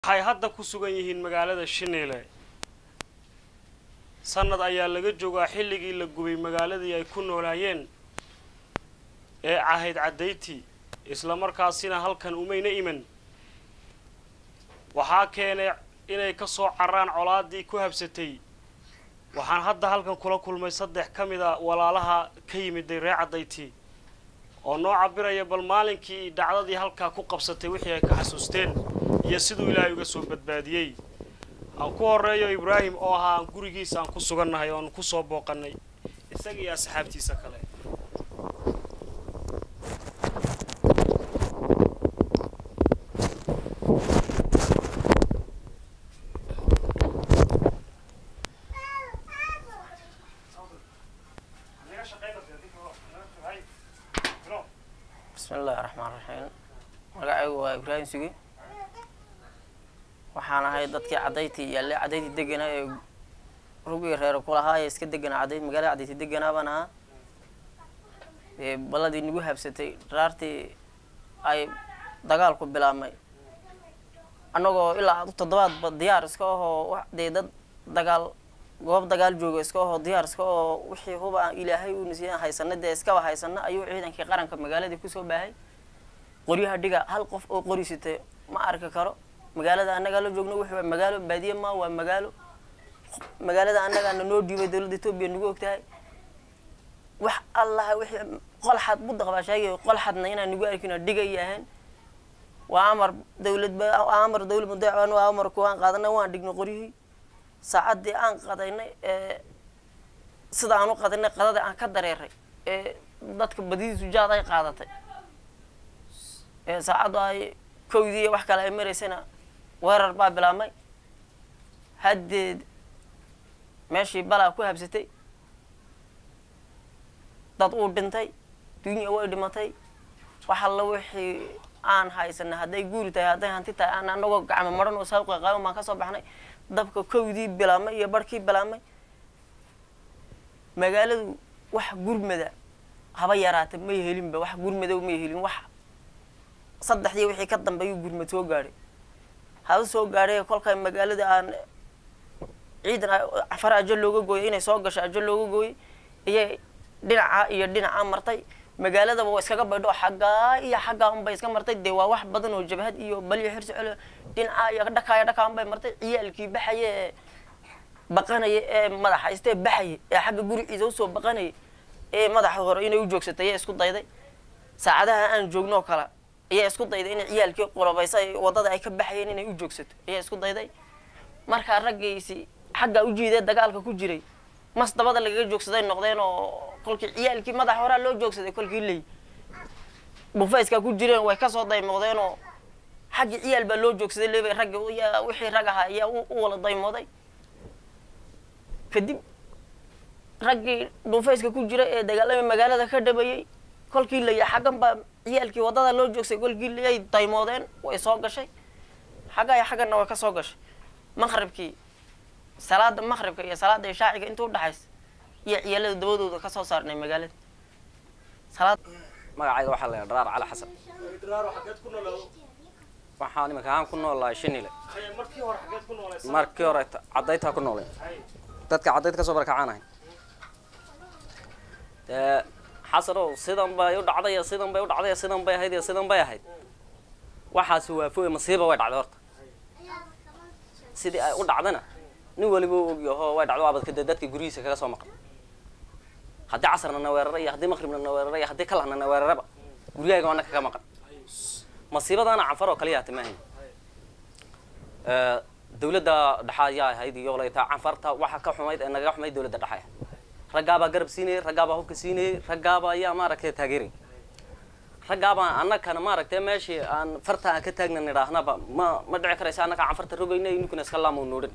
waxay hadda ku sugan yihiin magaalada shiniile sanad ayaa laga joogaa xilligii la gubay magaaladii ay ku noolaayeen ee cahayd caddayti islamarkaasina halkan umayna iman waxaa keenay inay ka soo carraan colaadii ku habsatay waxaan hadda halkan kula kulmay saddex ka mid a walaalaha ka yimiday reer caddayti oo noo cabiraya bal maalinkii dhacdadii halkaa ku qabsatay wixii ay ka xasuusteen iyo siduu ilaahay uga soo badbaadiyey aan ku horeeyo ibraahim oo ahaa aan gurigiisa aan ku sugannahay oo aan ku soo booqannay isaga iyo asxaabtiisa kale bismi illaahi raxmaan raxiim magacaygu waa ibraahim sugi waxaan ahay dadkii caddayti yaale caddayti deganaa ee rugii reer kulahaa ee iska deganaa cadday magaalada caddayti deganaa baan ahaa ee balladii nagu habsatay dharaartii ay dagaalku bilaabmay annagoo ilaa toddobaadba diyaar iska ahoo dee dad dagaal goob dagaal jooga iska ahoo diyaar iska oo wixii huba ilaahay u nasiiyan haysana dee iskaba haysana ayuu ciidankii qaranka magaaladii kusoo baahay qoryaha dhiga hal qof oo qorisitay ma arki karo magaalada annagaa la joogno wuxuu waa magaalo baadiye ma waa magaalo magaalada annagaana noo dhiibay dowladda etoobiya nagu ogtahay wax allaha wixii qolxad budaq baa sheegay qolxadna inaan nagu arkino dhiga iyo ahayn waa amar dawlad ba amar dawlad mudaacan waa amar kuwaan qaadanay waan dhignay qoryihii saacaddii aan qadaynay ee sida aan u qadaynay qadadii aan ka dareeray ee dadka badidiisu jaad ay qaadatay ee saacaddu ay kowdii iyo wax kale ay maraysayna weerar baa bilaabmay haddeed meeshii balaa ku habsatay dad uu dhintay dunya way dhimatay wax alla wixii aan haysana hadday guuri tahay hadday hanti tahay aan anagoo gacmo maran oo saabqa qaaban baan kasoo baxnay dabka kowdii bilaabmay iyo barhkii bilaabmay magaaladu wax gurmada haba yaraata may helinba wax gurmadow may helin wax saddexdii wixii ka dambeeyuu gurmad soo gaadhay haba soo gaadhay kolkay magaalada aan ciidan afar ajo looga gooyay inay soo gasho ajo looga gooyay iyay dhinaca iyo dhinaca martay magaaladaba waa iskaga baydho xaggaa iyo xaggaa unbay iska martay dee waa wax badan oo jabhad iyo balyo xirsi celo dhinaca iyo dhakaaya dhakaa unbay martay ciyaalkii baxaya ee baqanaya ee madaxa istee baxaya ee xagga guriciisa usoo baqanaya ee madaxa hore inay u joogsatay ayaa isku dayday saacadaha aan joognoo kale ayaa isku dayday inay ciyaalkii qulabaysa wadada ay ka baxayeen inay u joogsato ayaa isku dayday markaa raggaysi xaggaa u jiidee dagaalka ku jiray mas dabada lagaga joogsaday noqdeen oo kolkii ciyaalkii madaxa horaa loo joogsaday kolkii ley bufayskaa ku jireen way kasoo daymoodeen oo xaggii ciyaal baa loo joogsaday leebay raggi yaa wixii rag ahaa ayaa u wala daymooday kadib raggii dhufayska ku jira ee dagaalamay magaalada ka dhabayay kolkii laya xaggan baa ciyaalkii waddada loo joogsaday kolkii layay daymoodeen way soo gashay xagga iyo xagganna way ka soo gashay maqribkii salaada maqribka iyo salaada ishaaciga inta udhaxaysa iyo ciyaalada dabadooda ka soo saarnay magaalada salaad magacayga waxaa la dharaar cali xasan waxaan iminka ahaan ku noolahay shinile markii hore xageed ku noolaysa markii hore caddaytaa ku noolay dadka caddayd kasoo barakacaanahay dee xasanow sidan bay u dhacday iyo sidan bay u dhacday iyo sidan bay ahayd iyo sidan bay ahayd waxaasi waafooye masiiba way dhacday horta sidii ay u dhacdana nin waliba u ogyaho way dhacdo abadka dee dadka guryihiisa kaga soo maqan haddii casarna na weerara iyo haddii maqribna na weerara iyo haddii kalahna na weeraraba guryahayga waana kaga maqan masiibadaana canfar oo kaliya hata maahayn dawladda dhexa ayaa ahayd iyo laytaa canfarta waxa ka xumayd ee nagaga xumayd dawladda dhexa raggaabaa garab siinayay raggaabaa hubka siinayay raggaabaa ayaa maaragtay taageeray raggaabaa annakana maaragtay meeshii aan farta aan ka taagna nidhaahnaba ma ma dhici karaysa annakaa canfarta rogayna ninkuna iska laamo noodhan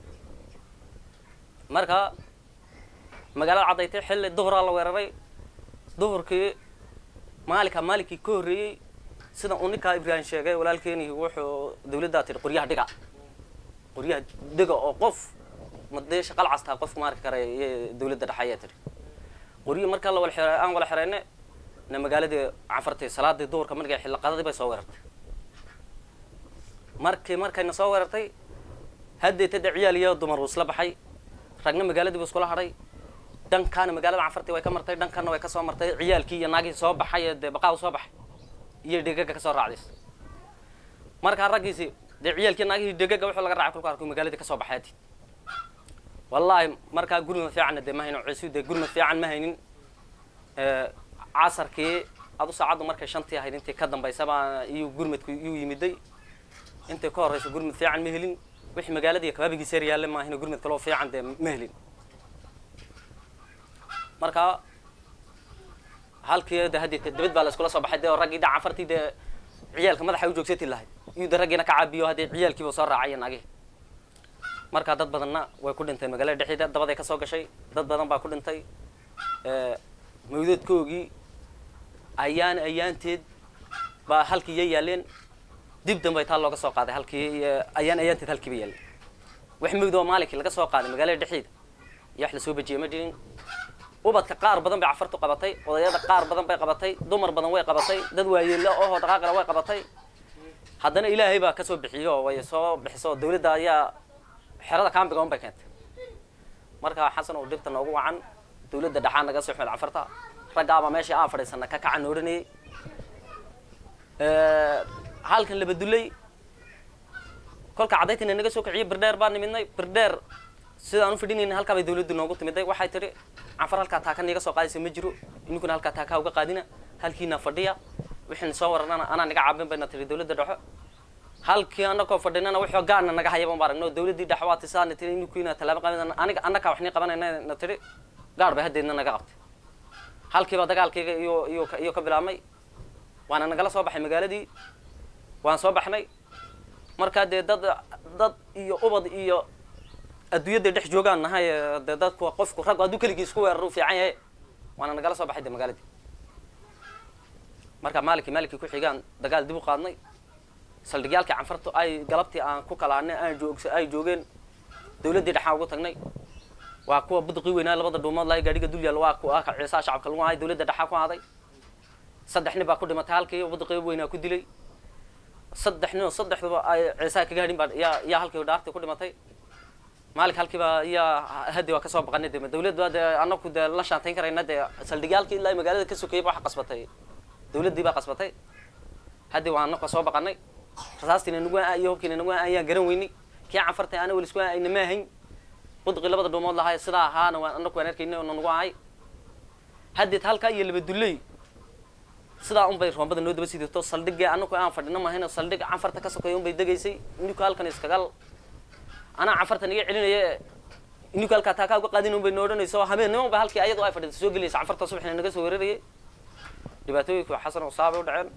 marka magaalada caddaytay xilli duhuraa la weeraray duhurkii maalinka maalinkii ka horreeyey sida uu ninkaa ibraahim sheegay walaalkeeni wuxuu dawladdaa tihi qoryaha dhiga qoryaha dhiga oo qof madee shaqal castaa qof ma arki karaya iyo dawladda dhexe ayaa tihi qoryihi markaa la wala xira aan wala xirayne na magaaladii canfartay salaadii duhurka markay xilli qadadii bay soo weerartay markii markayna soo weerartay haddeeta de ciyaal iyo dumar uu isla baxay ragna magaaladii buu iskula hadhay dhankaana magaalada canfartii way ka martay dhankanna way ka soo martay ciyaalkii iyo naagihii soo baxay ee dee baqaa u soo baxay iyo dhegaga ka soo raacdays markaa raggiisi dee ciyaalkii naagihii dhegaga wuxuu laga raacay kulka arkuu magaaladii ka soo baxay hadii wallaahi markaa gurmad fiicanna dee ma haynin ciisu dee gurmad fiican ma haynin casarkii adu saacaddu markay shantii ahayd intii ka dambaysaba iyuu gurmadku iyuu yimiday intay ka horreysa gurmad fiican ma helin wixii magaaladii kabaabigiisa yar yaalle maahina gurmad kaloo fiican dee ma helin marka halkii de haddii dibad baa la iskula soo baxay dee oo raggii de canfartii dee ciyaalka madaxa u joogsati lahayd iyuu de raggiina ka caabiyo haddii ciyaalkiiba soo raacaya naagihii markaa dad badanna way ku dhinteen magaalada dhexdeeda dabaday ka soo gashay dad badan baa ku dhintay mawdadkoogii ayaan ayaanteed baa halkii iya yaaleen dib dambay taa looga soo qaaday halkii ayaan ayaanteed halkiiba yaaleen wax mawd oo maalinkii laga soo qaaday magaalada dhexdeeda iyo wax lasoo bejiyay ma jirin ubadka qaar badan bay cafartu qabatay odayada qaar badan bay qabatay dumar badan way qabatay dad waayeelo oho dhaqaaqala way qabatay haddana ilaahay baa kasoo bixiyo way soo bixiso dawladda ayaa xerada kaambiga un bay keentay marka xasan oo dhibta noogu wacan dawladda dhaxaan naga soo xumel cafarta raggaabaa meeshii aan fadhiisana ka kacan odhanayay halkan labadulay kolka cadaytina naga soo kiciyo birdheer baan nimidnay birdheer sidaan u fidhinayna halkaa bay dawladdu noogu timiday waxay tidhi canfar halkaa taaka niga soo qaadaysa ma jiro ininkuna halkaa taakaa uga qaadina halkiina fadhiya wixina soo wararana anaa naga caabin bayna tihi dawladda dhexo halkii anakoo fadhinana wixii gaana naga hayaba ma aragno dawladdii dhex waa tisaana tiri ininkiina tallaabo qaadina aniga annakaa waxni qabanayna na tidhi gaar bay haddeedna naga qabtay halkiiba dagaalkayga iyo iyo iyo ka bilaabmay waana nagala soo baxay magaaladii waan soo baxnay markaa dee dad dad iyo ubad iyo adduunyada dhex joogaan nahay dee dadku qofku raggu hadduu keligii isku weerar u fiican yahay waana nagala soo baxay de magaaladii marka maalinkii maalinkii ku xigaan dagaal dib u qaadnay saldhigyaalkii canfartu ay galabtii aan ku kalaanay aan joogsa ay joogeen dawladdii dhexaan ugu tagnay waa kuwa budqii weynaa labada dhuumood lahay gaadhiga dul yaal waa kuwa ciisaha shacabka lagu ahay dawladda dhexaa ku aaday saddex nin baa ku dhimatay halkii budqii weynaa ku dilay saddex nin oo saddexduba ay ciisaha ka gaadhin baa yaa yaa halkii dhaartii ku dhimatay maalink halkiiba iyaa haddi waa kasoo baqanay de dawlad baa dee anaku dee la shaantayn karayna dee saldhigyaalkii ilaa magaalada ka sokeeyay waxa qasbatay dawladdii baa qasbatay haddi waa anaka soo baqanay rasaastiina nagu iyo hubkiina nagu ayaan garan weynay kii canfartay ana weli isku ayna ma ahayn budqii labada dhuumood lahay sidaa ahaana waan anaku waan arkaynay oo nagu ahay haddeed halkaa iyo laba dulley sidaa unbay roombada noo daba sidato saldhigii anaku aan fadhino mahayno saldhig canfarta ka sokeeya unbay degaysay ininku halkan iskagal anaa canfartan iga celinaya ininku halkaa taakaa uga qaadin unbay noo odhanayso habeennimo ba halkii ayadoo ay fadhida soo gelaysa canfarta subaxina naga soo weerarayay dhibaatooyinku xasan oo saabay u dhaceen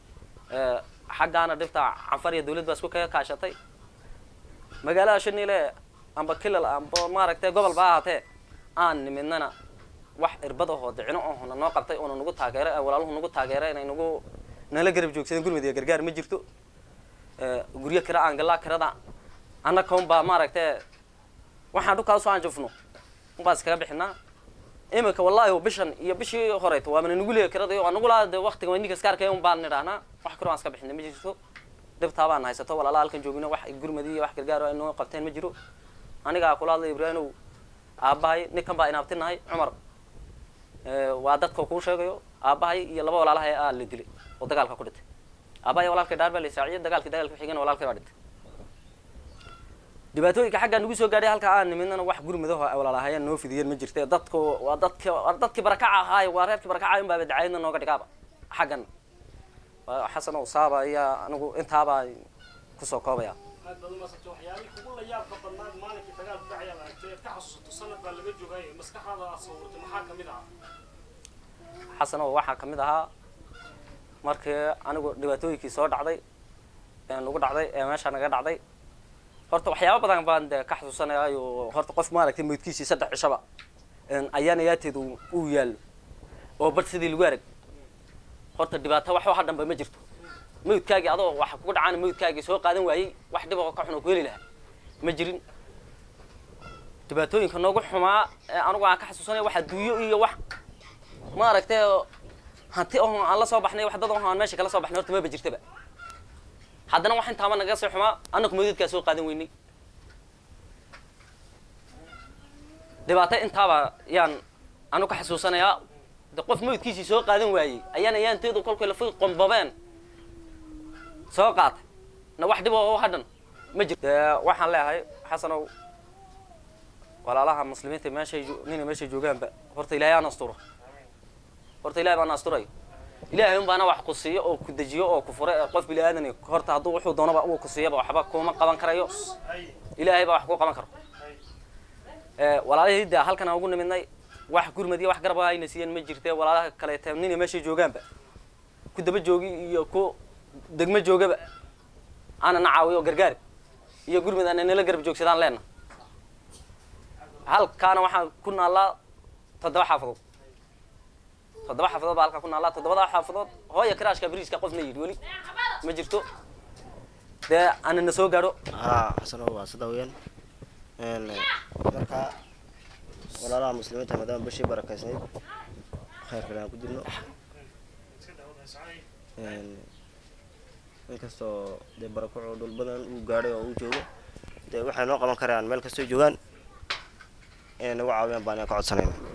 xaggaana dhibta canfar iyo dawlad baa isku kaga kaashatay magaalada shaniile amba kilal amba maaragtay gobol ba ahaatee aan nimidnana wax irbad ahoo dicino ohona noo qabtay oona nagu taageeray walaaluhu nagu taageeray inay nagu nala garab joogsadeen gurmud iyo gargaar ma jirto guryo kira aan galaa kirada annaka un baa maaragtay waxaan dhulkaa usoo anjufno unbaan iskaga bixinaa imika wallahi bishan iyo bishii horeyto waamana nagu leeya kirada waa nagu laa de waktiga waa ninka iska arkaya un baan nidhahnaa wax kiro aan iska bixina ma jirto dhibtaa baan haysato walaala halkan joogino wax gurmadi iyo wax gargaar ay noo qabteen ma jiro anigaa kula hadlay ibraahimow aabbahay ninkan baa inaabtinahay cumar waa dadka kuu sheegayo aabbahay iyo laba walaalahay aa la dilay oo dagaalka ku dhintay aabbahay walaalkay dhaar baa la isaaciyay dagaalkii dagaalka xigana walaalkay baa dhintay dhibaatooyinka xaggaa nagu soo gaadhay halkaa aan nimidnana wax gurmadaho ay walaalahayeen noo fidiyeen ma jirte dadku waa dadki waa dadkii barakaca ahaay waa reerkii barakaca in baaba dacaayadna nooga dhigaaba xaggan xasan oo saaba ayaa anigu intaabaa kusoo koobaya aad baad umaasantay waxyaalihii kugu la yaabka badnaad maalinkii dagaal ku dhacay aad aragtay eed ka xasuusato sanad baa laga joogay maskaxdaada aad sawirtay maxaa kamid ah xasan oo waxaa kamid ahaa markii anigu dhibaatooyinkii soo dhacday ee nagu dhacday ee meesha naga dhacday horta waxyaaba badan baan de ka xasuusanayaayo horta qof maaragtay maydkiisii saddex cishaba ayaan ayaateedu uu yaallo oo bar sidii lagu arag horta dhibaato wax waxa dhanba ma jirto maydkaagii adoo waxa kugu dhacaan maydkaagii soo qaadan waayey wax dhib oo ka xun oo ku heli lahaa ma jirin dhibaatooyinka noogu xumaa ee anigu aan ka xasuusanaya wax adduunyo iyo wax maaragtay hanti oo aan la soo baxnay wax dad oo aan meesha kala soo baxnay horta maba jirtaba haddana wax intaaba naga sii xumaa annaku meydadkaa soo qaadan weynay dhibaato intaaba yaan anu ka xasuusanayaa de qof meydkiisii soo qaadan waayey ayaan ayaanteedu kolkay lafi qombabeen soo qaatay na wax dhib oo hadhan ma jirto dee waxaan leeyahay xasanow walaalaha muslimiinta meeshay jo- nina meeshay joogaanba horta ilaahay aan asturo horta ilahay baan asturayo ilaahay un baana wax ku siiyo oo ku dejiyo oo ku fure ee qof bini aadani horta hadduu wuxuu doonaba uu ku siiyaba waxba kuma qaban karayo ilaahay baa wax ku qaban karo ee walaalihii de halkan aan ugu nimidnay wax gurmad iyo wax garaba ayna siiyeen ma jirte walaalaha kaleete nina meeshay joogaanba ku daba joogi iyo ku degmo joogaba aana na caawiyo gargaari iyo gurmad aana nala garab joogsadaan leena halkaana waxaan ku naallaa toddoba xaafadood toddoba xaafadood baa halkaa ku naallaa toddobada xaafadood hooya karaashka bariiska qofna yidhi weli ma jirto dee aana na soo gaadho haa xasano waa sida weeyaan een marka walaalaha muslimiinta maadaama bishii barakaysnayd khayrkale aan ku jirno een inkastoo dee barakuco dhul badan uu gaadhay oo uu joogo dee waxay noo qaban karaan meel kastoo joogaan inay nagu caawiyaan baan ka codsanayna